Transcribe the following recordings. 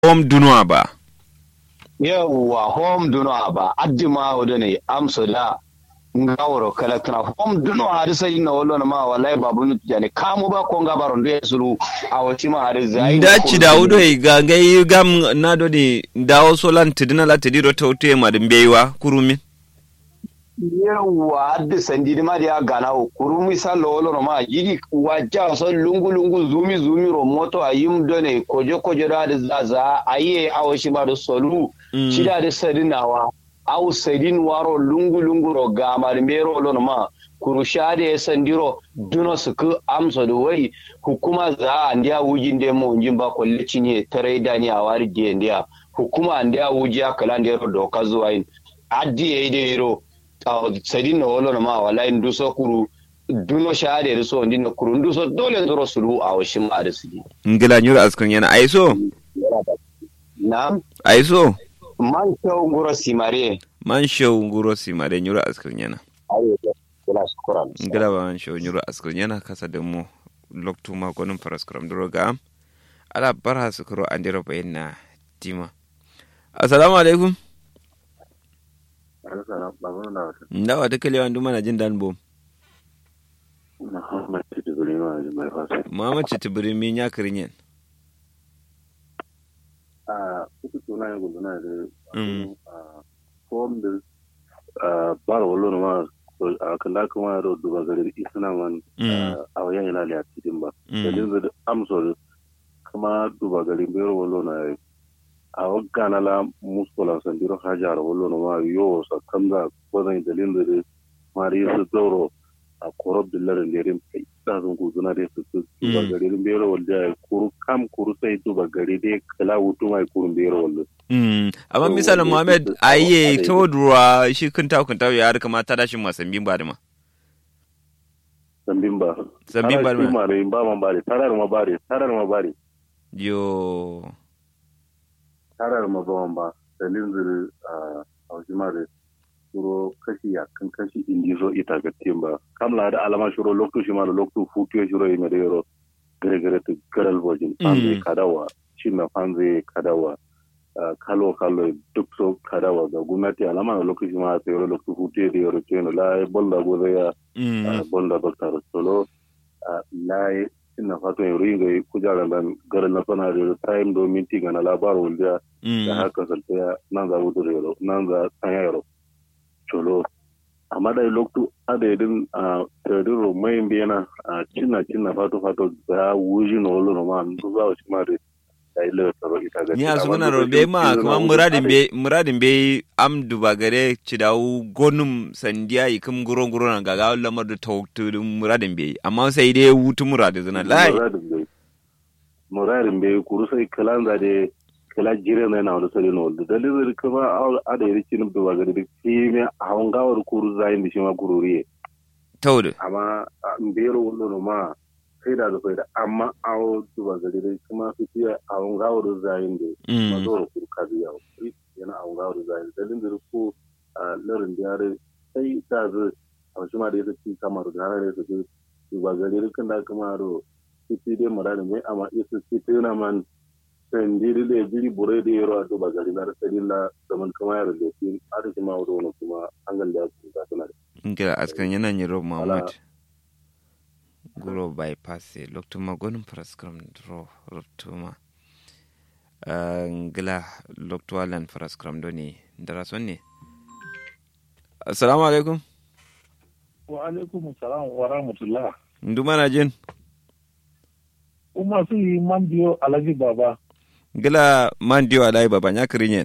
home dunuwa ba yawwa home dunuwa ba addima wado ne amso da ngawro kala kana home dunuwa har sai na wallo ma wallahi babu nu jani kamu ba ko ngabaro ndo sulu awati ma har zai ndaci dawudo e ga ngai gam nado ni dawo solan tidina la tidiro tawte ma dum beywa kurumi yawwa adda sandidi ma dia gana o kurumi sa lolo ma yidi wajja so lungu lungu zumi zumi ro moto ayim done kojo kojo da da zaza aye awashi ba da solu shida da sadinawa au sadin waro lungu lungu ro gamar mero lo ma kurusha da ya sandiro duno su ku amsa da wai hukuma za a ndiya wujin da mu unjin ba kwalle cinye tare da ni a wari da ndiya hukuma ndiya wuji akala ndiya ro doka zuwa yin addi yayi da yiro sadi na wolo ma wala in duso kuru duno shade da so ndin kuru duso dole ndoro sulu a washin ma da sigi ngila nyura askun yana aiso na aiso man shaw nguro simare man show nguro simare nyura askun yana ayo kula shukran ngila ba man show nyura askun yana kasa da mu loktu ma gonum paraskram droga ala barha sukuro andiro bayna tima assalamu alaikum ndawa ta kalewa ndu mana jin dan bom Muhammad Chitibiri min ya kirin yin. a kuka tuna ya gudu na da form da bara wallo ma a kalla kuma ya duba gari isna man a wayan yana da cikin ba dalilin da amso kuma duba gari bayar wallo na a wakana la muskola sandiro hajar wallo na ma yo sa kamza kwazan dalilin da mari su dauro a korob dillarin da rin kai da sun kuzuna da su duba gari din bayar wallo ya kuru kam kuru sai duba gari dai kala wutu mai kurun bayar wallo amma misalin Muhammad aye to duwa shi kunta kunta ya harka ma ta dashin masambin ba da ma sambin ba Sambin ba da ma. ma da ba man bare tarar ma bare tarar ma bare yo tarar ma ba man ba dalilin zuri a haushi ma da shuro kashi ya kan kashi indi so ita ga timba kamla da alama shuro lokto shi ma da lokto futu ya shuro ime da yoro gare gare ta garal bojin fanze kadawa shi na fanze kadawa ah, kalo kalo duk so kadawa ga gwamnati alama da lokto shi ma ta yoro lokto futu ya da yoro keno la bolda goza ya ah, bolda doktor solo ah, la ina fatan yoro yin ga kujaran dan garin na sana da time do minti ga na labarin wulda da haka salta nan za wudu yoro nan za sanya yoro cholo amma da loktu ada idin a tadiro mai biyana a cinna cinna fato fato da wuji no lo no man du za shi ma da da ile taro ita ga ni a suna robe ma kuma muradin be muradin be am duba gare ci dawo gonum sandiya ikum guro guro na gaga lamar da tawtu muradin be amma sai dai wutu muradin zuna lai muradin bai kuru sai kalanda da kala jire na na wani sari na wani dalilin kuma a da yari cinin duba gari da shi mai hawan gawar kuru zayin da shi ma kururiye tawdu amma mbiyar wani ma sai da zafai da amma awo duba gari da kuma su fiye hawan gawar zayin da ma zora kuru kazi yawo yana hawan gawar zayin dalilin da ko larin da yare sai da zai a shi ma da ya ci kamar da hana da su duba gari da kan da kuma ro titi dai mara mai amma isa titi na man sendiri le jiri bure da yaro a duba gari na rasari na zaman kama yaro da shi arziki ma wani kuma an ganda su ga suna da ngira askan yana ni rob muhammad guro bypass loktuma gonum praskram ro rotuma ngila loktualan praskram doni ndara sonni assalamu alaikum wa alaikum salam wa rahmatullah ndumana jin kuma su yi man biyo alhaji baba ngila man diyo alai baba nya kirinyen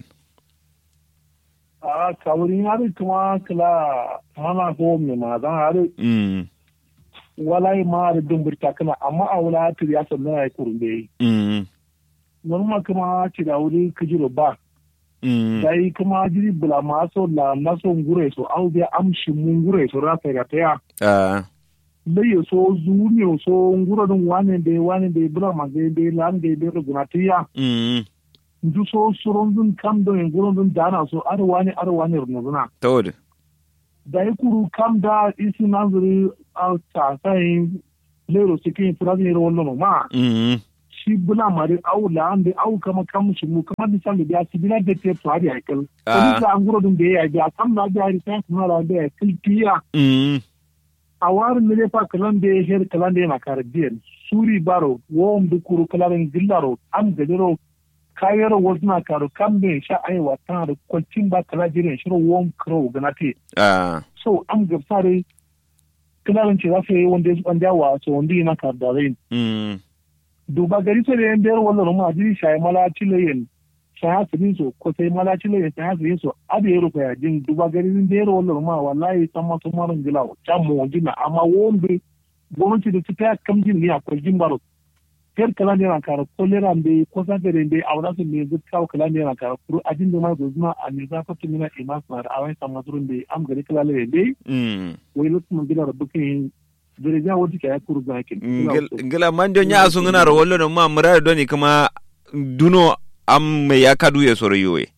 a kawuri hari kuma kila mana ko me ma zan hari mm walai ma hari dumbur takana amma a wala hatir ya sanna ya kurbe mm normal kuma ci da wuri kijiro ba mm dai kuma jiri bula ma so la na so ngure so au biya amshi mun ngure so ra ta ta ya ah laye so zuni so nguro dun wane de wane de bula ma de de lan de de gunatiya mm ndu so soron dun kam do en guron dun dana so ar wani ar wani rununa tawdu da ya kuru kam da isi nazari a ta sai lero cikin furazi ne wannan ma mm shi shi bula mare au la ande au kama kam shi mu kama misali da si bila da te to hari aikal Ah. ko da an guro dun da ya ga kam na da hari ta kuma la da ya kiltiya mm a warin ne fa kalan da ya her kalan da yana karabiyan suri baro wom du kuru kalan gillaro am gadiro kayar wazna karo kam be sha ai wata da kwalcin ba kala jirin shirin wom kro ganate ah so an gabsare kalan ce za su yi wanda ya wanda wa so wanda yana kardare mm duba gari sai da yan biyar wannan ma jiri shayi mala cilayen shayi hasirin so ko sai mala cilayen shayi hasirin so abu ya rufa yajin duba gari sun biyar wannan ma wallahi san masu marin gila can mu wajina amma wanda gwamnati da su ta kamjin ne akwai jin baro fiyar kala ne na kara ko lera mbe ko sabe da mbe a wada su ne zai kawo kala ne na kara kuru a jin da ma zo zuma a ne za ka tumi na imas na da awai san masu rumbe am gari kala ne mbe mm wai lokacin gida da bukin zai ja wata ka ya kuru zakin Ngil- ngila mando nya asu ngana ro wollo no ma murare doni kuma duno am me ya kadu ye soro yowe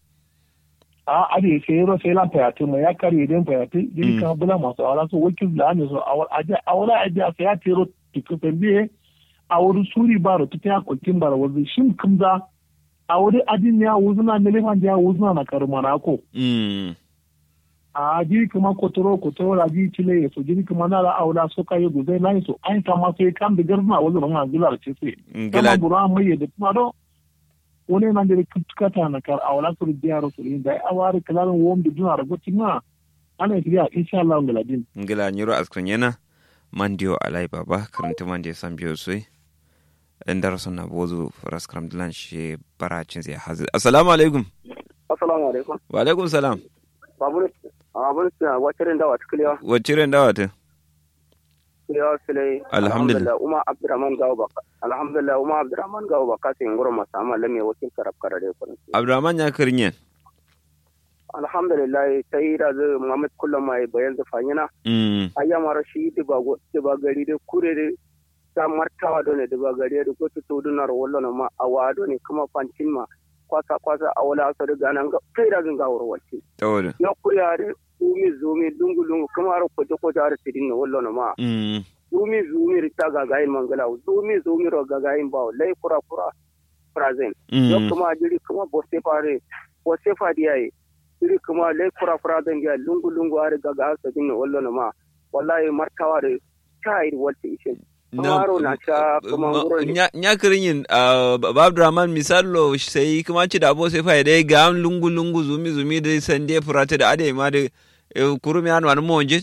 a ade sai yaro sai lan fayatu mai ya kare idan fayatu jiri kan bula masu awara so wakil da ne so awara aje a sai ya tero tiku pembe a wuri suri baro ta ya kwakin bara wazi shin kumza a wuri adin ya wuzuna ne lefan ya wuzuna na karu manako mm a jiri kuma kotoro kotoro la jiri chile ya so jiri kuma na la awla so kai guzai na so an kama sai kan da garzuna wazi ban ga gular ce sai ngila kama bura mai da kuma do wani nan da kutukata na kar awla su biya rasulin da awari kalarin wom da duna ragotin ma ana shirya insha Allah ngaladin ngila nyiro askun yana mandio alai baba karanta mande san biyo soi ndar sonna bozu raskram dilan shi baracin zai hazi assalamu alaikum assalamu alaikum wa alaikum salam babur abun sa wacce da wata kulewa wacce ren dawata kulewa sile Alhamdulillah. umma abdurrahman gawo baka alhamdulillah umma abdurrahman gawo baka sai ngoro masa amma lamme wakil karab karare kun abdurrahman ya kirinyen alhamdulillah sai da zai muhammad kullum mai bayan zafanyina mm ayyama rashi diba go diba gari de kure de ta martawa do ne diba gari de ko to dunar wallo na ma awa do ne kuma fantin ma kwasa kwasa awala so de ganan ga sai da zan gawo wacce tawoda ya kuriya de zumi zumi lungu lungu kuma ro ko ko jar tidin no wallo na ma mm zumi zumi rita gagayin mangala zumi zumi ro gagayin bawo lai kura kura present yo mm kuma jiri kuma boste fare boste fadiyaye jiri kuma lai kura kura dan ga lungu lungu are gaga sa din wallo na ma wallahi martawa da chai walti ishe Kamaro na sha kuma ngoro ne. nya kirinyin ba abdurrahman misalo sai kuma ci da abo sai fa dai ga am lungu lungu zumi zumi da sande furata da ade ma da eh, kurumi an wani monje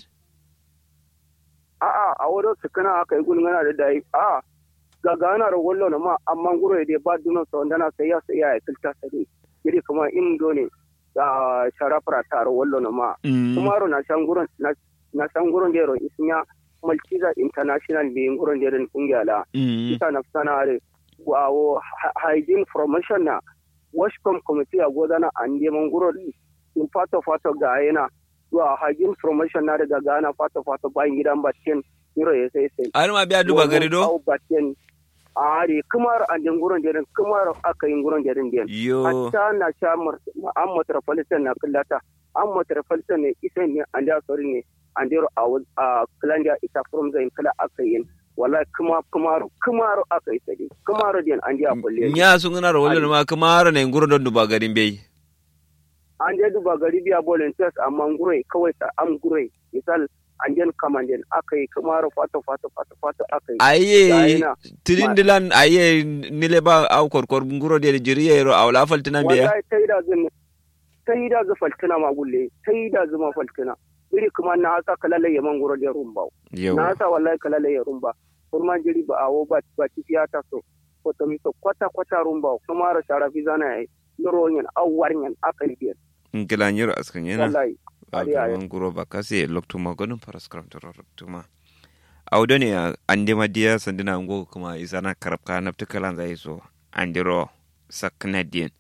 a a a wurin su kana aka yi gulmana da dai a gaga na ro wallo na ma amma ngoro de ba duno so ndana sai ya sai ya kilta sai jiri kuma in do ne da sharafra ta ro wallo na ma Mm. kumaro na shanguron na na shanguron jero isnya malkiza international be nguron jero kungiala Mm. ita na sana are wawo hy- hygiene promotion na washcom committee a godana ande manguro di in fato fato ga yana wa hygiene promotion na daga gana fato fato bayan gidan batten niro ya sai sai Har ma biya duba gari do? Au batten a are kumar ande nguron jero kumar aka yi nguron jero den Yo. hatta na sha mar- an metropolitan na kullata an metropolitan ne isa ne an da sori ne an dero a wuz- a kulandia ita from zai kala aka yin wallahi kuma kumaro kumaro aka yi sadi kumaro din an da kulle Nya sun gana ro wallo ma kuma har ne nguro don duba garin bai. an je duba gari biya volunteers amma gure kawai ta am gure misal an jen kamanden aka yi kumaro fato fato fato fato aka yi Aye Gaina. tilindilan aye nile ba au korkor nguro de jiriye ro awla faltina biya. wallahi ta yi da zan ta yi da zu faltina ma gulle ta yi da zuma faltina iri kuma na hasa kalala yaman guro da rumba Yo. na sa wallahi kalala ya rumba kurma jiri ba awo ba ba tifiya ta so ko to mi to kwata kwata rumba kuma ra shara fi zana yayi nuro nyen awwar nyen akal biyan Ngila nyiro askan yana. wallahi ari ari Abdurrahman guro ba kasi loktuma gonum paraskram tuma. Audo ne ande madiya sandina ngo kuma isana karabka nafta kalan zai so andiro saknadien.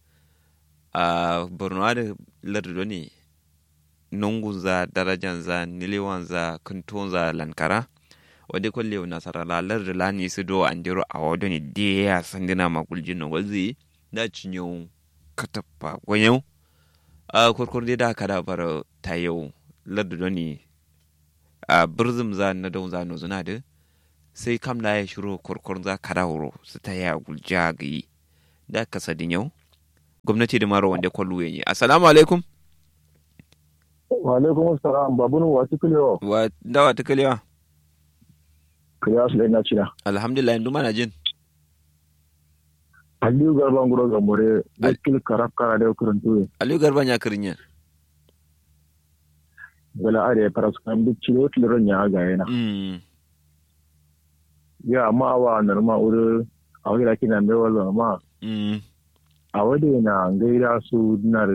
a borno da lardo ne nungunza darajanza niliwanza kuntunza lankara wadda kwalle na sarala lardo lani su do andiro a wado ne diya sandina maguljin na wazi da cinyo katapa gwanyau a kurkur da kada bara ta yau lardo ne a birzim za na don za no zuna da sai kam la ya shiro korkor za kada wuro su ta ya gulja gayi da kasa din yau gwamnati da maro wanda kwallo yi assalamu alaikum wa alaikum assalam babunu wa tukulewa wa dawa ta kalewa kariya su na cina alhamdulillah yanzu mana jin aliyu garban guro ga more wakil karaf kara da kurantu aliyu garban ya kirin gala are faras kan duk ciro tilron ya ga yana mm ya amma wa narma uru a wani laki na mai wala ma mm a wade na gaida su dinar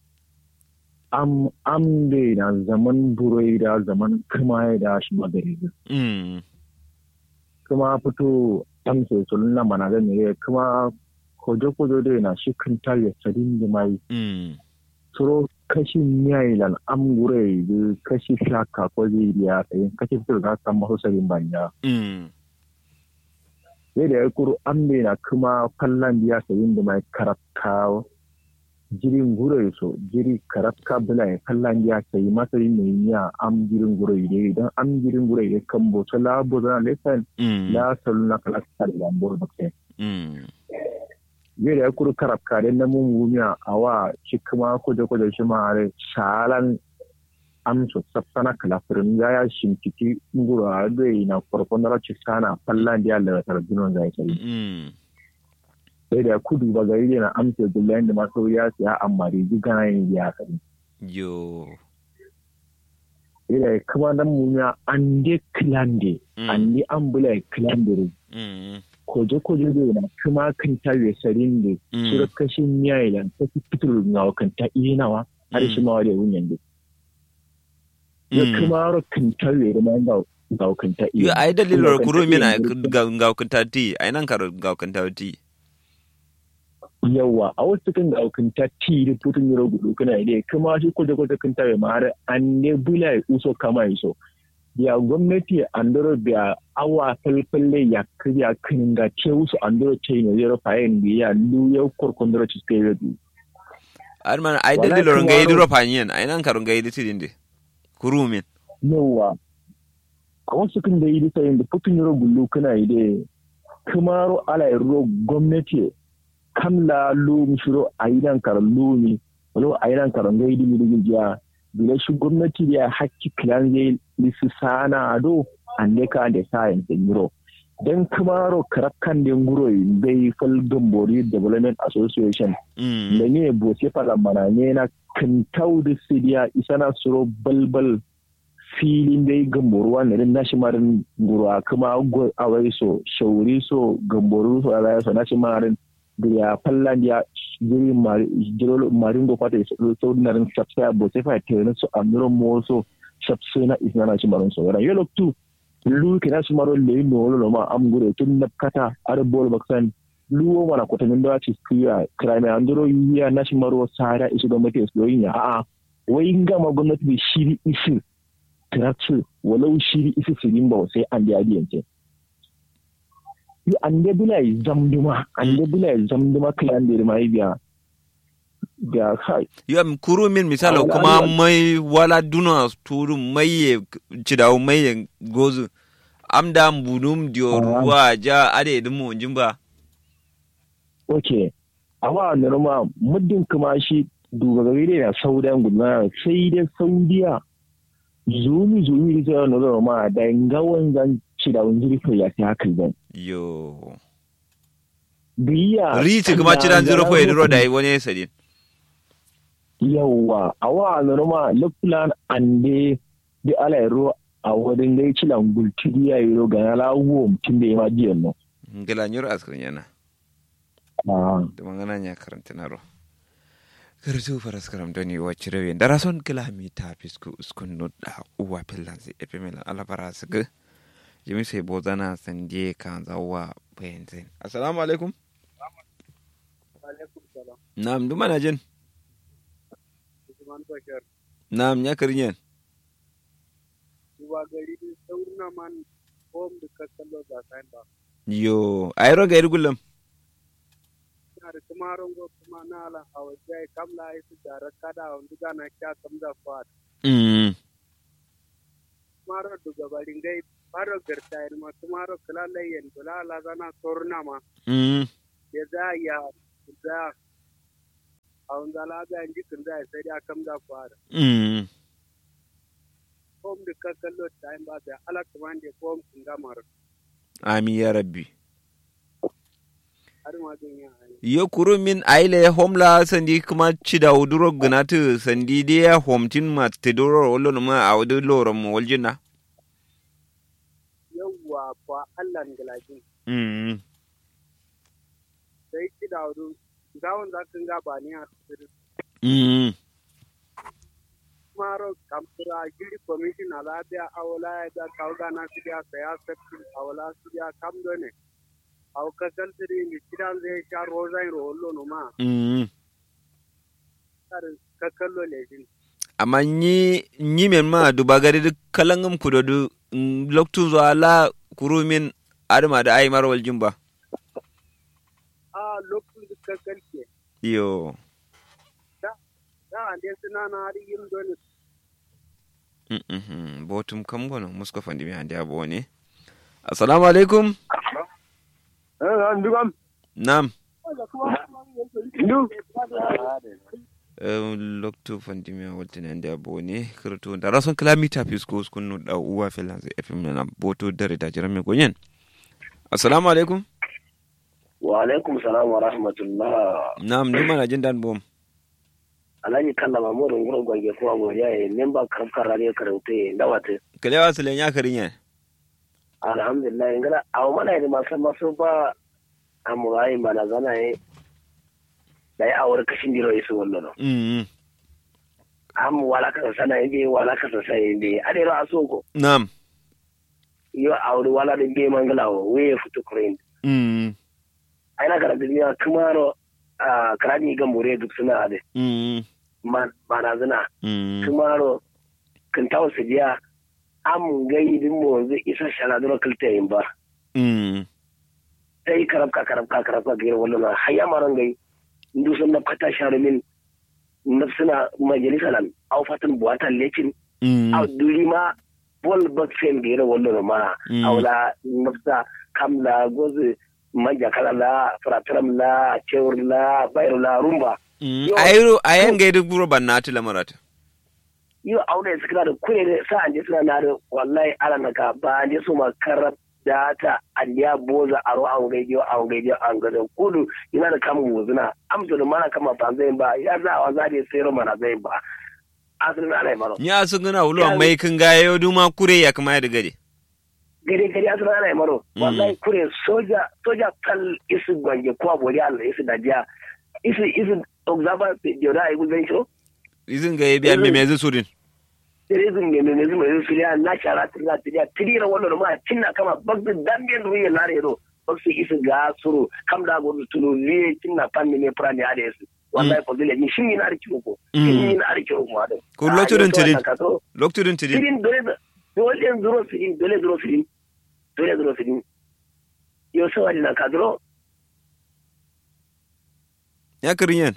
am am de na zaman burai da zaman kuma da shi magari mm kuma fito am sai sulun na mana ga ne kuma kojo kojo de na shi kan ya sadin da mai mm suro kashi miyailan am gure da kashi shaka ko zai biya tsayin kashi fitar da kan masu sarin banya mm sai da ya kuro an na kuma fallan biya sayin da mai karafka jirin gure so jiri karafka bula ya fallan biya sayi masarin mai niya am jirin gure da idan am jirin gure da kan boto labo zana lesan mm la salu na kalasta da lambo da kai mm zai da ya kuro karafka da na mun gumiya a wa shi kuma kuje kuje shi ma are shalan amso sapsana kalafirin ya ya shimkiti nguro a zai na farkon rashi sana fallan da ya lalata jinon zai sai mm sai da kudu ba gari da na amsa gullayen da masu ya siya amma da ji gana yin ya kari yo sai da kuma nan munya an de klande an de an bula klande mm koje koje da na kuma kan ta we sarin da sura kashin miya ta fitur na kan ta inawa har shi ma da wunyan da ya kuma ro kan ta we da man da ga kan ta yo ai dalilor kuro min ga ga kan ta ti ai nan karo ga kan ta ti yawa a wasu kan daukin ta ti da putun yaro gudu kana ne kuma shi kwaje kwaje kan tawe ma har an ne bula ya uso kama iso ya gwamnati andoro biya awa falfalle ya kriya kinin ga ce wasu andoro ce ne zero fayin biya lu ya korkon doro ci stay with you arman ai dalilor ga yi duro fanyen ai nan karo ga yi tidin de kuru min yawa a wasu kan da yi da sayin da putun yaro gudu kana yi da kuma ro ala ro gwamnati kamla lumi shiro a yi nan karan lumi wani a yi nan karan gai dimi digin jiya bila shi gwamnati da hakki kilan zai lisi sana do an ne ka da sayan da yiro don kamaro karakan da nguro bai fal gambori development association da ne bo se fala mana ne na kantau da sidiya isana suro balbal filin dai gamboruwa ne na shi marin nguro kuma a wai so shauri so gamboru so a so na shi marin ya fallan ya jiri marin go kwata so narin sapsa bo se fa tere so amiro mo so sapsa na isna na chimaron so ran yelo tu lu kina chimaro le no lo ma am gure tun na kata ar bol baksan lu mana kota min da ci kiya krame andro yiya na chimaro sara isu do mate so yinya a wai ngama gwamnati bi shiri isi traksu walau shiri isi sirin ba sai an da yadiyance yi ande bula zamduma ande bula zamduma kilan da mai biya da kai yo kuru min misalo kuma mai wala duna turu mai cidawo mai gozu amda bunum dio ruwa ja ade dumu jimba okay amma norma muddin kuma shi duba gari da saudan gudana sai dai saudiya zumi zumi da zai nuna ma da ngawan zan cidawun jirgin ya fi hakan zan yo biya riti kuma cidan zero po ediro da wani sadin yawa awa norma luklan ande di ala ro a wadin gai cilan gulti ya yi ro ga la wo mutum da ya ma jiyan no ngala nyur askrin yana ah da mangana nya karanta naro karatu faras karam doni wacce rawe dara son kilami ta fisku uskun no da uwa pillansi epimelan alabara sugu jimi sai bozana sanje kan zawa bayanzin assalamu alaikum na'am duma na jin na'am ya karinyen yo ayro ga irgulam da tumaron go kuma na ala hawajai kamla ai su da kada wanda gana kya kamza fat mm mara duga barin gai faro garta ma tumaro kala layen bula la zana torna ma mm ya za ya za a wanda la ga ji kun za sai da kam da fara mm kom da ka kallo time ba da ala kuma da kom kun ga mar amin ya rabbi har ma dun ya yo kuru min aile homla sandi kuma cida uduro gnatu sandi dia homtin ma tedoro wollo ma awdu loro mo waljina yawwa fa Allah ngalaji mm sai ki da wudu gawon za kan ga ba ni a mm maro kampura giri commission ala dia awla ya da kauga na su dia saya sabti awla su dia kam do ne aw kasal tiri ni kidan zai sha rozai rollo no ma mm kar ka kallo le din amma nyi nyi men ma dubagari duk kalangam kudodu loktu zo ala kuru min adama da ai mar waljin ba a lokacin da ka kalke yo da ande suna na har yin do ne mm mhm botum kam gono musko fandi mi hande abo ne assalamu alaikum eh an dugam nam ndu Eh, loktu fandi mi waltini hande abo ne kirto da rason kilamita fisko skunu da uwa filanze fm na boto dare da jirame gonyen assalamu alaikum wa alaikum salam wa rahmatullah nam ni mana jin dan bom alhaji kalla mamudu ngurin gwange kuma godiya ya memba karfkar radio karauta da wata kalewa silen ya karinye alhamdulillah ngana awo mana yi masu masu ba amurai mana zana yi da ya awar kashin diro isu wannan mm am wala ka sana yi wala ka sa yi be adero asoko nam yo awri wala de be mangalawo we futu kurin mm aina kara duniya kumaro a karani ga mure duk suna ade mm mana zana mm tumaro kan tawo su biya am gai din mo zai isa shala duro kalta yin ba mm sai karabka karabka karabka ga wannan na hayya maran gai ndu sun na fata sharumin nafsuna majalisa nan au fatan buwatan lekin mm au duri ma bol baksen ga wannan ma Mm. aula nafsa kamla gozu manja kala la frataram la cewr la bayro la rumba Mm, ayro ayan ga duk buro bannati lamarata yi aure su kana da kure da sa an je suna na da wallahi ala na ka ba an je su ma karab da ta an ya boza aro an gaijo an gaijo an gaijo kudu yana da kama wuzuna amsa da mana kama ba zai ba ya za a za da sayar mana zai ba asalin ala maro nya su gana ulo mai kin ga yo duma kure ya kuma ya gade gare gare asalin ala maro Mm. wallahi kure soja soja kal isu gwange ko bori Allah isu da jiya isu isu observer da ai gulben shi izin ga biya me me zusurin terezin ne ne zuma yanzu filiya na shara tira tira tira wannan ma cinna kama bagdu dambe no ye lare ro bagsu isu ga suru kam da go tulu le cinna panni ne prani ade su wallahi ko dole ni shin ina arki ko Mm. shin ina arki ko ma da Ko loturin tirin. lokturin tidin tirin dole da dole zuro tirin dole zuro tirin dole zuro tirin yo so wali na kadro ya kirinyen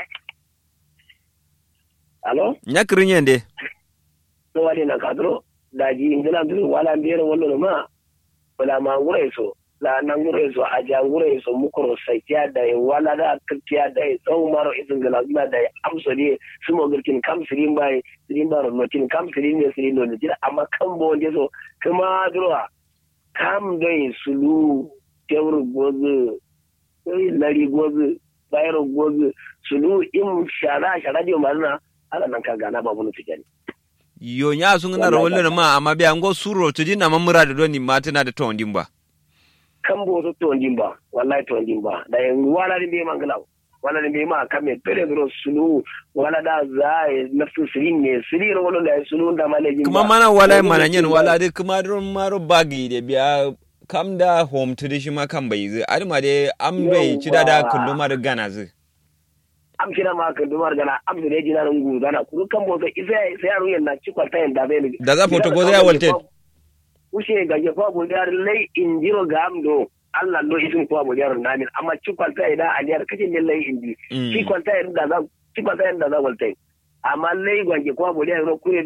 alo ya kirinyen de so wali na kadro da ji ingila dole wala mbere wallo ma wala ma ngure so la na ngure so aja ngure so mukoro saitiya da ya wala da kirtiya da ya tsawon maro izin gala gila da ya amsa ne su mo girkin kam sirin bai sirin baro notin kam sirin ne sirin no jira amma kan bo wanda so kuma durwa kam dai sulu tewur gozu sai lari gozu bayro gozu sulu im shara shara dio marna ala nan ka gana babu nufi jani yo nya sun gana rawallo ma amma biya ngo suro tidin na mamura da doni matina da tondin ba kan bo to tondin ba wallahi tondin ba da yan wala ni be mangala wala ni be ma kame pere dro sulu wala da za nafsu sirin ne sirin wala da sulu da malejin kuma mana wala mana nyen wala de kuma don maro bagi de biya kam da home to shi ma kan bai zai adama de am bai ci da da Yawwa. kulluma da gana zai am kina ma kan dumar gana am da jina nan gu gana ku kan bo sai sai sai yaro yan na ci kwalta yan da bai Da za foto ko zai walte. ushe ga je fa bu dar lai injiro ga am do Allah do isin ko bu dar namin amma ci kwalta ida aliyar kace ne lai inji Mm. ci kwalta yan da za ci kwalta yan da za walte amma lai gwange ko bu dar kure de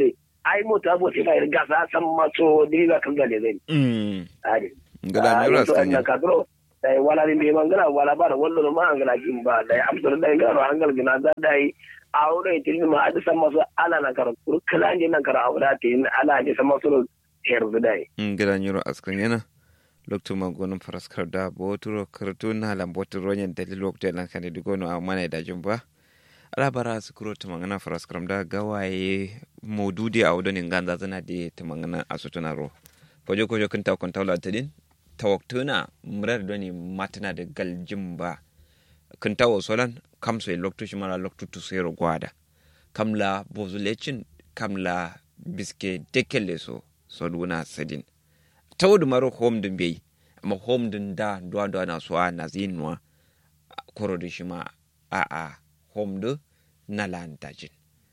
ai mota bo sai ga gasa san maso diriga kan gale zai mm ade ngala ne ras kan kanya kadro dai wala ni be mangala wala ba da wallo ma angala kin ba dai amsar dai garo angal gina da dai aure tin ma adi san maso ala na kar kur kala ne nan kar aure tin ala ne san maso herzu dai ngala ne ras kanya na lokto ma gonum faraskar da boturo kartu na lam boturo nyen dalil lokto lan kan di gono amana da jumba ala bara su kuro tumangana faraskar da gawaye modudi a wudon ganza zana de tumangana asutuna ro kojo kojo kan taw kon tawla tadin tawaktuna murar doni matana da galjin ba kan tawo solan kam so lokto shi mara lokto to sero gwada kamla bozulecin kamla biske dekelle so so duna sadin tawdu maro home dun bai amma home dun da duwa duwa na so na zinwa koro da shi ma a a home du na lantajin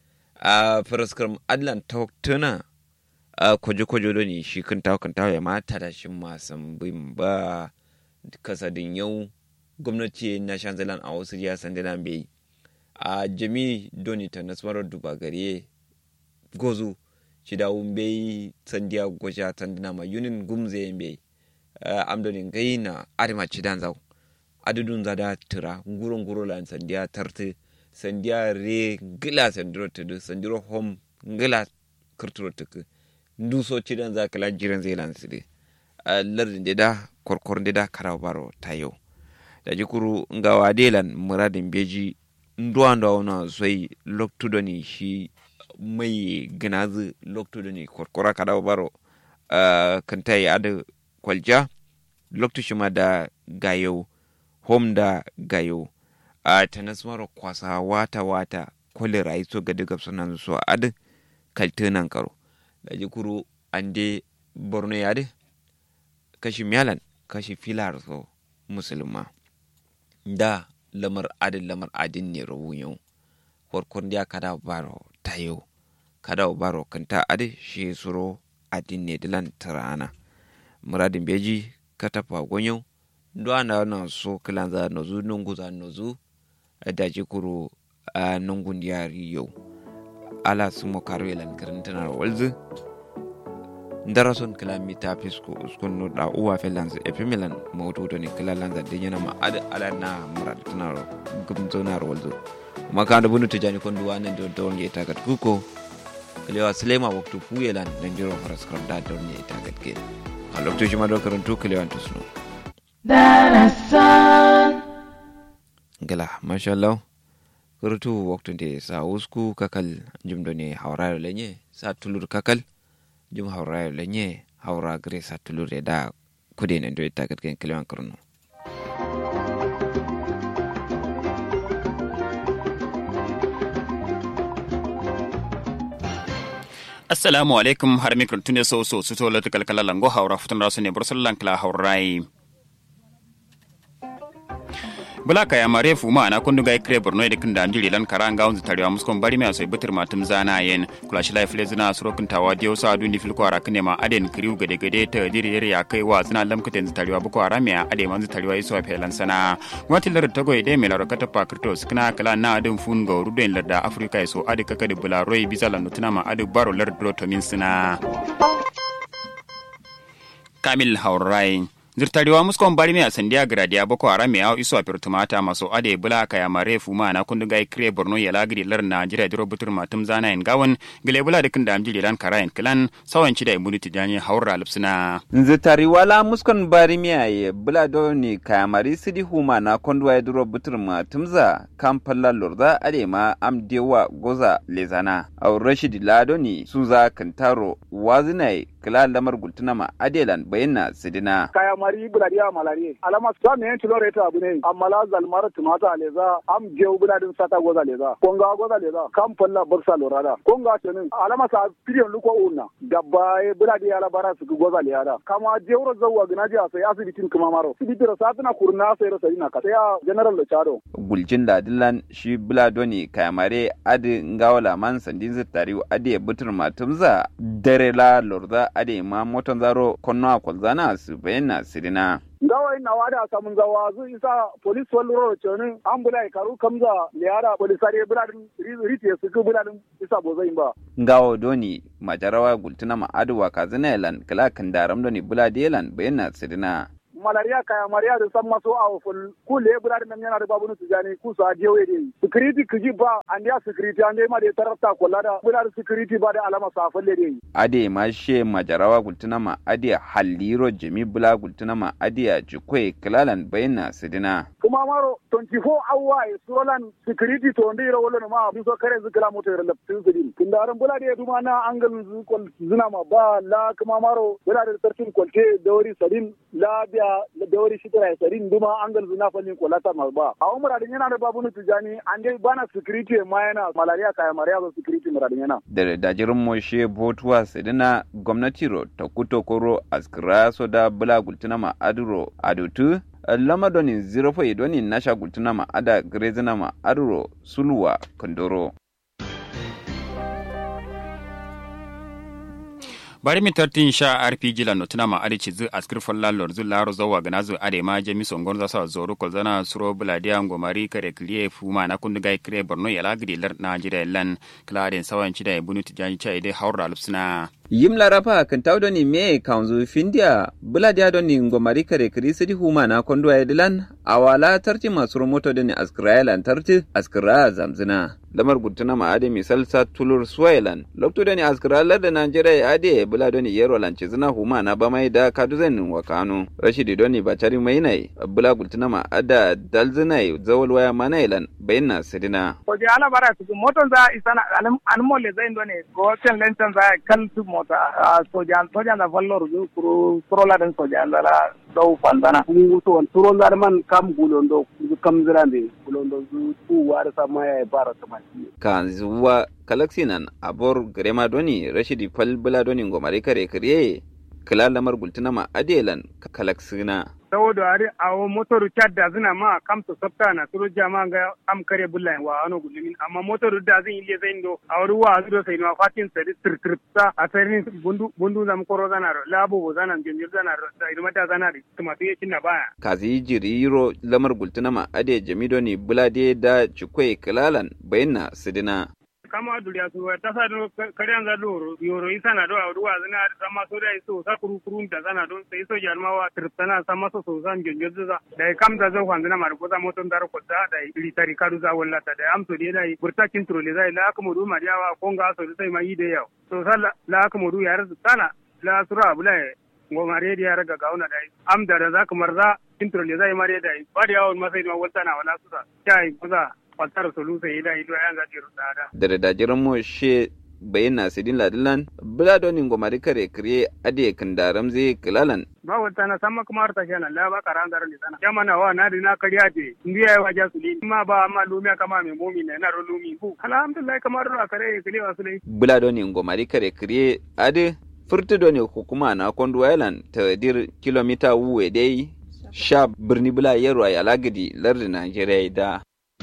a faraskar adlan tawaktuna a kwaje-kwaje da ne shi kan tawo kan tawo ya mata da shi masan bin ba kasadin yau gwamnati na shanzalan a wasu ya sandana bai a jami doni ta nasarar duba gare gozo shi da bai sandiya gwaja sandana ma yunin gumze bai amdonin gai na adama ci dan zau adudun zada tura gurun guro lan sandiya tarte sandiya re gila sandiro tudu sandiro hom gila kirturo tuku nduso cidan za kala jiran zai lan sidi lardin da korkor da karawa baro tayo da jikuru nga wadelan muradin beji nduwa nduwa na zoi loktu ni shi mai ginazi loktu ni korkora karawa baro kanta ya ada kwalja loktu shi ma da gayo hom da gayo a tanasmaro kwasa wata wata kwale rayu so ga diga sunan so adu kaltunan karo da jikuru ande borno yade kashi miyalan kashi filar so musulma da lamar adin lamar adin ne rawu yau farkon da kada baro tayo kada baro kanta adi shi suro adin ne dilan tarana muradin beji katafa gonyo ndo ana na so kilanza nozu nungu za nozu da jikuru a nungun yari yau ala sumo karo yelan karantanar walzu ndarason kilomita fisko uskun no da uwa felanz epimilan mawdudo ni kilalanza de yana ma ada ala na murad tunaro gumzonar walzo kuma ka da bunu tijani kon duwa nan do don ye tagat kuko kilewa sulema waktu fuyelan dan jiro faras kar da don ye tagat ke a lokacin shi ma do karantu kilewan tusno darasan gala masha Allah kurtu waktu de sa usku kakal jumdo ne hawra lenye sa tulur kakal jum hawra lenye hawra gre sa tulur da kude ne do tagat ken kilewan kurno assalamu alaikum har mikro tune so so su tola kalkala lango hawra futun rasu ne bursulan kala hawrai bula kaya mare fu ma na kundu ga ikre borno de kinda ndiri lan karanga unzu tariwa muskon bari me asai bitir matum zana yen kula shi life le zina suro kun tawa dio sa du ni fil ko ara kine ma aden kriu gade gade ta diri yare ya kai wa zina lam kuten zu tariwa buko ara me ade manzu tariwa iso felan sana wati lar tago ide me laro kata pakrito skna kala na adin fun ga ruden lar da afrika iso ade kaka de bula roi bizala nutuna ma ade baro lar dro to min sina kamil haurai zirtariwa muskon bari mai sandiya gradiya boko haram ya iso a firtumata maso ade bula kaya mare fuma na kundu gai kire borno ya lagiri lar na jira diro butur matum zana en gawan gile bula da kinda amjiri lan karayen kilan sawan ci da imuni tijani haura lipsina zirtariwa la muskon bari mai bula do ni kaya mari sidi huma na kundu ya diro butur matum za kan falla lorza ade ma am dewa goza lezana au rashid lado ni suza kantaro wazinai kila lamar gultuna ma adelan bayyana sidina kaya mari buladiya malari alama sa me yanti lore ta abune amma la zalmar tumata leza am je buladin sata goza leza konga goza leza kam falla bursa lorada konga tenin alama sa piriyon luko unna dabba buladiya la bara su goza leda kama je wuro zawwa ginaji a sai asibitin kuma maro sibitira satuna kurna sai ro sai na ka sai general da chado gulcin ladilan shi buladoni kayamare adi ngawala man sandin zitari adi butur matumza dare la lorda ade ma moton zaro konno a kolzana su bayyana sidina gawa ina wada samun zawa zu isa polis wallo ro choni ambula karu kamza liara polisari buladin riti su ku buladin isa bozai ba ngawo doni majarawa gultuna ma aduwa kazina elan kala kan daram doni buladi elan bayyana sidina malaria kaya maria da san maso a ful ku le buladin nan yana da babu nu tijani ku sa je we dai security kiji ba an dia security an dai ma da tarafta kollada buladin security ba da alama sa falle dai ade ma she majarawa gultuna ma ade halliro jimi bula gultuna ma ade jikwe kilalan bayyana sidina kuma maro 24 hour e surolan security to ndi ro wolo ma bi so kare zikala moto ro lap tin sidin kindaran bula de duma na angal zu kol zina ma ba la kuma maro bula de tartin kolte dawri sadin la biya dawri shitara sadin duma angal zuna falin kolata ma ba a umra din yana da babu nu tijani an dai bana security ma yana malaria kaya maria zo security mura din yana da dajirin moshe botuwa sidina gwamnati ro ta kuto koro askira so da bula gultuna ma aduro adutu lama doni zero fo doni nasha gultuna ma ada grezina ma aduro suluwa kondoro bari mi tartin sha rpg la notuna ma adi chizu askir folla lor zu laro zo wagana zu ade ma jemi songon za sa zoru kol zana suro buladia ngomari kare kliye fuma na kundu gai kre borno yala gidi lar na jira lan kladen sawan chida bunu tijani cha ide haura lupsna yim larapa kan taw doni me kaunzu findia buladia doni ngomari kare kri sidi huma na kondo edilan awala tarti masuro moto doni askraelan tarti askra zamzina lamar gutuna ma ade misal sa tulur swailan lokto doni askra lar da najeriya ade bula doni yero lanci zina huma na bamai da kaduzan wa kanu rashidi doni bacari mai nai bula gutuna ma ada dalzinai zawal waya manailan bayna sidina ko je ala bara su moton za isana an molle zai doni ko ten lentan za kan su mota sojan sojan da vallor zu kuro kuro la den sojan da la dau fandana ku to turon da man kam gulondo kam zirande gulondo zu ku war sama ya bara sama kan zuwa kalaksinan abor grema doni rashidi fal bula doni ngomare kare kare kala lamar gultuna ma adelan kalaksina saboda ari awo motoru cadda zina ma kam to sabta na turo jama ga am kare bulla wa ano gulumin amma motoru da zin ile zain do awru wa azu sai no fatin sari tir tir ta a sarin bundu bundu zam koro zana labo bo zana jinjir zana da irma da zana kuma to yakin na baya kazi jiriro lamar gultuna ma ade jamidoni bulade da cikwe kilalan bayyana sidina kama duriya su ta sa do kariyan za do yoro isa na do awdu wa zina sama so da iso sa kuru kuru da zana don sai so jarma wa tirtana sama so so san jonjo za da kam da zo kwanzina mar ko za moton dar ko da da iri tari kadu za walla ta da am so de dai burta kin trole zai la ka modu mariya wa ko ga so sai mai da yau so sala la ka modu yar sana la sura bula ngo mare da yar ga gauna dai am da da za ka marza kin trole zai mare dai ba da yawon masai ma walla na wala sura kai kuza kwantar solusa yi da ido yan gaji rusada. Da da dajiran mo she bayin na sidin ladilan bula doni ngomari kare kriye ade kandaram zai kilalan. Ba wata na sama kuma harta shana la ba karan garan ni sana. Ya mana wa na dina kariya te ndiya ya waja suli ma ba amma lumiya kama mai momi na na ro lumi ku. Alhamdulillah kamar ro kare kile wasu lai. Bula doni ngomari kare kriye ade furtu doni hukuma na kondu island ta dir kilomita wuwe dai sha birni bula yaro a alagidi lardin Najeriya da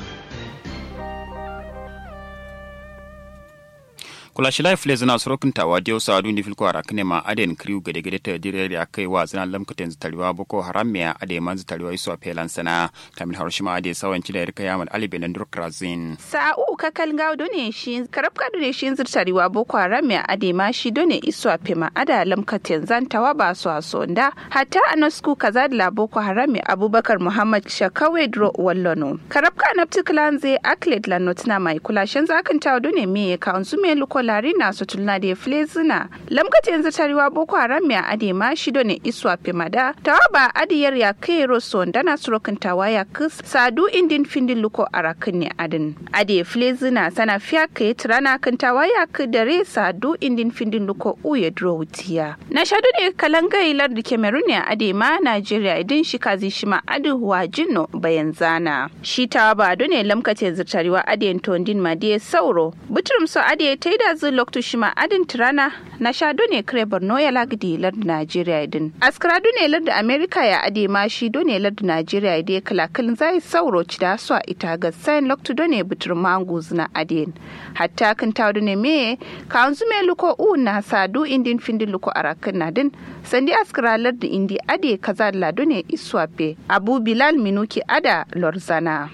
kula shi life lezina sorokin tawa dio sa adu ni filko ara kene ma aden kriu gede gede ta dire ya kai wa zina lam kuten tariwa boko haram me ade man tariwa iso pelan sana kamil harushima ade sawan cida irka yaman ali belendur krazin sa'u kakal gaw done shi karab ka done shi tariwa boko haram me ade ma shi done iso pema ada lam kuten zan tawa ba so asonda hatta anasku kaza da boko haram me abubakar muhammad shakawe dro wallono karab ka napti klanze aklet lanotna mai kula shan zakan tawa done me ka onzume luko lari na su tulna da flezina lamkata yanzu tarewa boko haram mai ade ma shido ne iswa pimada tawa ba adiyar ya kai roso dana surokin tawa ya kus sadu indin findin luko arakin ne adin ade flezina sana fiya kai tirana kan tawa ya ku dare sadu indin findin luko uye drowtiya na shadu ne kalangai lar da cameroon ne ade ma nigeria idin shi kazi shi ma adu huwa jinno bayan zana shi tawa ba ne lamkata yanzu tarewa ade tondin ma sauro buturum so ade taida zu loktu shima adin tirana na sha done kare borno ya lagdi lard najeriya din askara done lard america ya ade ma shi done lard najeriya de kalakal zai sauro ci da su a ita ga sain loktu done butur mangu zina adin hatta kan ta done me ka anzu me luko u na sadu indin findin luko arakan nadin sandi askara lard indi ade kaza la done iswape abu bilal minuki ada lorzana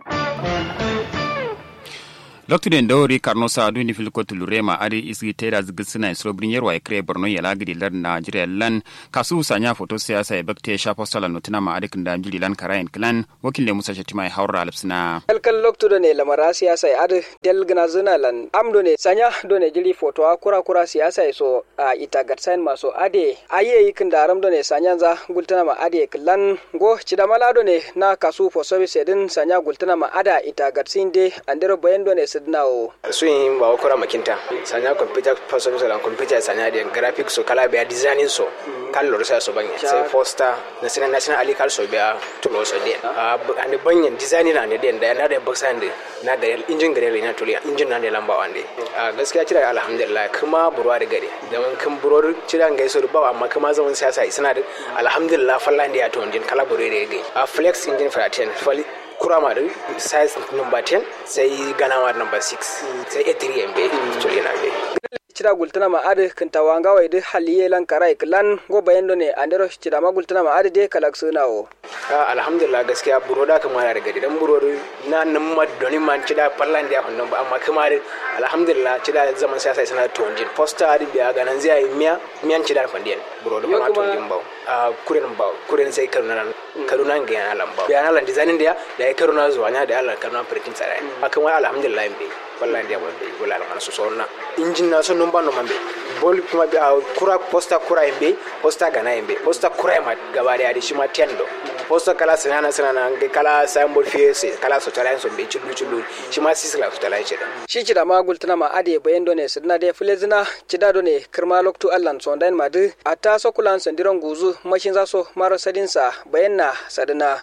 Dr. Den Dawri Karno Sadu ni filko tulurema adi isi tera zgisina isrobrin yerwa ikre Borno yala gidi lar Nigeria lan kasu sanya foto siyasa ya bakte shapo sala notina ma adik da jili lan karayin klan wakil le Musa Shatima ya haura alipsina. Kalkal lokto do ne lamara siyasa ya adi del gna zina lan am do ne sanya do ne jili foto a kura kura siyasa ya so a ita gatsain maso ade aye yikin da aram do ne sanya za gultana ma ade klan go cidamala do ne na kasu for service din sanya gultana ma ada ita gatsin de andero bayan do ne sidnawo suyin ba kura makinta sanya computer person so lan computer sanya de graphics so kala be designing so kan lor sa so banya sai poster national national ali kal so be tulo so de ande banyan designing na de da na da box ande na da injin gare na tuli injin na da lamba wande gaskiya kira alhamdulillah kuma burwa da gare da man kan buror kira ngai so ba amma kuma zaman siyasa isna da alhamdulillah fallan da ya to injin kala burore da gai a flex injin for 10 kurama da size number 10 sai ganawa number 6 sai a3 mb tuli na be cida gultana ma ade kinta wanga wa ide haliye lan karai klan go bayendo ne andero cida ma gultana ma ade de kalak sunawo alhamdulillah gaskiya buro da kuma da gadi dan buro na nan ma doni man cida pallan da hannun ba amma kuma alhamdulillah cida zaman siyasa sana tonjin posta adi biya ganan zai miya miyan cida fandiyan buro da kuma tonjin ba kuren ba kuren sai karuna karuna ga yana lamba biya na lan designing da da ya karuna zuwa nya da Allah karuna printing tsara akan wai alhamdulillah be wallahi ndiya wonde wala man so sonna injin na so numba no mambe bol kuma bi kura posta kura embe posta gana embe posta kura ma gaba da yadi shima tendo posta kala sanana sanana nge kala symbol fiese kala so tara so be chulu chulu shima sisla so tara cheda shi cida ma gultuna ma ade bayan done sidna de fulezina cida done kirma loktu allan so dan madu ata so kulan sandiron guzu mashin za so maro sadinsa bayan na sadina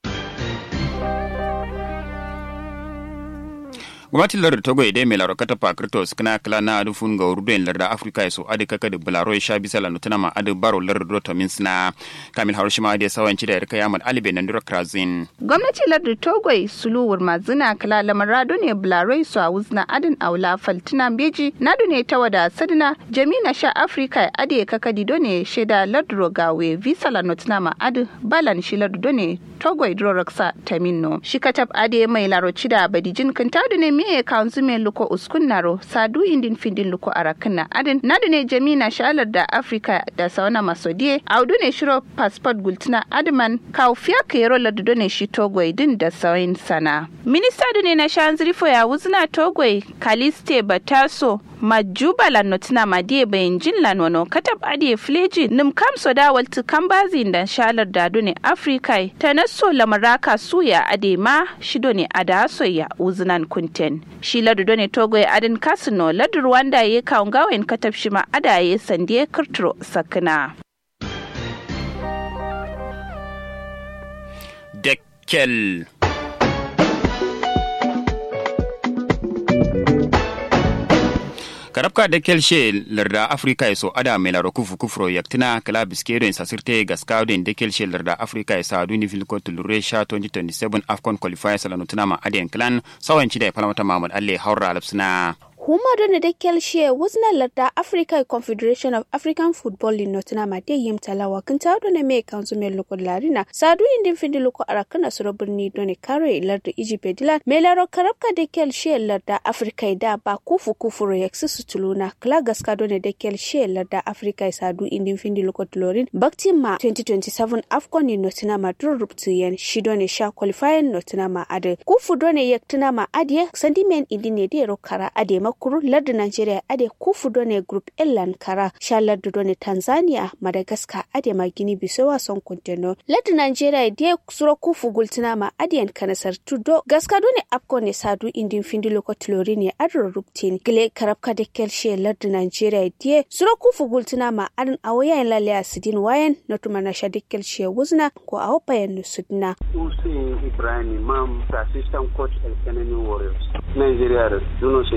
gwamnatin lardar togo ide mai laro kata pakirto skina kala na adu fun ga uruden lardar afirka ya so adu kaka da bularo ya sha bisa lanu tana ma adu baro lardar do tomin sina kamil harushima ade sawanci da yarka yamal alibe nan dura krazin gwamnati lardar togo suluwur mazina kala lamar rado ne bularo su a wuzna adin aula faltina beji nadu ne ta wada sadina jamina sha afirka ade kaka dido ne shaida lardar gawe visa lanu tana ma adu balan shi lardar ne togo idro raksa taminno shi katab ade mai laro cida badijin kantadu ne miye kanzu me luko uskun naro sadu indin findin luko arakna adin nadu ne jamina shalar da afrika da sauna masodie audu ne shiro passport gultina adman kaufiya kero ladu ne shi togwai din da sauyin sana minista ne na shanziri fo ya wuzna togwai kaliste bataso majuba la notina madie bayan jin la nono katab adie fleji nim kam soda walti kambazi da shalar da ne afrika ta naso lamaraka suya ade ma shido ne ada soya uzunan kunten shi ladu ne togo ya adin kasino ladu rwanda ya kawun gawain katab shi ma ada ya sandiye kirtiro sakina dekkel karabka da kelshe larda afrika yaso ada mai laro kufu kufro yaktina kala biskero sa sirte gaskawden da kelshe larda afrika yasa duni filko tulure sha 2027 afcon qualifier salano tunama aden clan sawanci da palamata mahmud alle haura alapsina Huma dona da kelshe wazna larda Africa Confederation of African Football in Nottingham a dai yim talawa kan ta dona me kanzu me loko larina sadu indin findi loko arakana suro birni dona kare larda Egypt dilan me laro karabka da kelshe larda Africa da ba kufu kufu ro yaksi sutuluna kla gaska dona da kelshe larda Africa sadu indin findi loko tlorin bakti ma 2027 Afcon in Nottingham dur rubtu yen shi dona sha qualifying Nottingham ade kufu dona yaktina ma ade sandimen indine de ro kara ade ma kuru lardu Nigeria ade kufu done group Elan kara sha lardu done Tanzania Madagascar ade ma Gini Bisowa son konteno lardu Nigeria de suro kufu gultina ma ade kanasar tudo gaska done apko ne sadu indin findi loko tlori ne adro ruptin gile karabka de kelshe lardu Nigeria de suro kufu gultina ma adin awoya en lalle asidin wayan notuma na sha de kelshe wuzna ko awopayan sudna Hussein Ibrahim Imam assistant coach El Kenani Warriors Nigeria da Juno su yare sam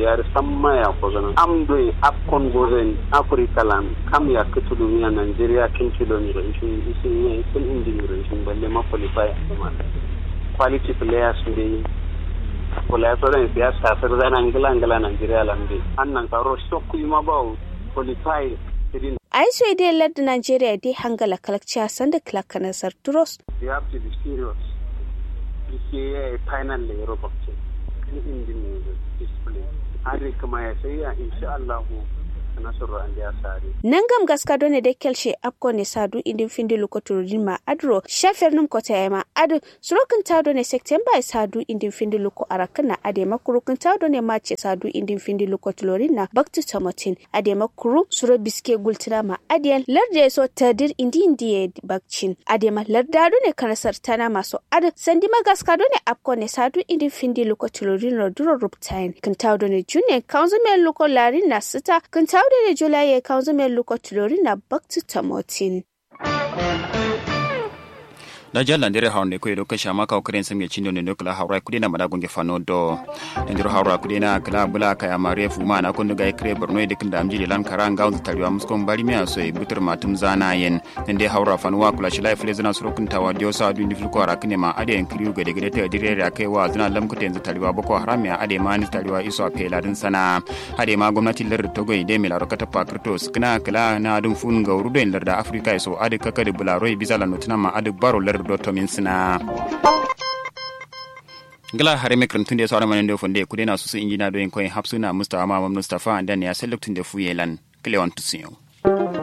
samma ya kozana am do afkon gozen africa lan kam ya kitulu ya nigeria kin kilo ni rashin isin ne kun indi ni rashin balle ma qualify kuma quality players ne kula sauran siyasa sar zana ngila ngila nigeria lan be annan karo shokku ma ba qualify irin ai so dai ladda Najeriya dai hangala kalakciya sanda kalaka na sarturos you have to be serious this year final le Europe ce ni indi ne display hari kuma ya sai ya insha Allah nasarar an ya sare nan gam gaska done da kelshe akko ne sadu idin findi lokotoro ma adro shafir nim kota ya ma adu surokin ta done september sadu idin findi loko arakan na ade makurukin ta done ma ce sadu idin findi lokotoro na bakti tomatin ade makuru suro biske gultina ma adiyan larde so tadir indi indi bakcin ade ma larda done karasar tana maso adu sandi ma gaska done akko ne sadu idin findi lokotoro na duro ruptain kan ta done june kanzo me loko larin na sita kan ta da Julai ya kawo zama lokacin na Bakti Tamotin. da jalla ndere hawnde ko eɗo kacha maka o karen samge cindo nde kala hawra kudena mada gonge fano do ndiro hawra kudena kala bula kaya mare fu mana ko ndaga kre borno de kinda amjiri lan kara ngaw tariwa musko bari mi aso e butur matum zana yen nde hawra fano wa kula shilai fle zana suro kunta wa dio sa du ndi fil ko ara kine ma ade en kriu gade gade te dire ra kai wa zana lam kute yanzu tariwa boko haram ya ade ma ni tariwa iso a pela din sana ade ma gwamnati lar togo ide mi laro kata pakrto skna kala na dum fun gawru do en lar da afrika so ade kaka de bularo e bizala notuna ma ade baro lar do to min sina gala hare me kan tunde sawara manen do fonde kudena susu injina do en koy hapsuna mustafa ma mustafa dan ya select tunde fuyelan klewan tusiyo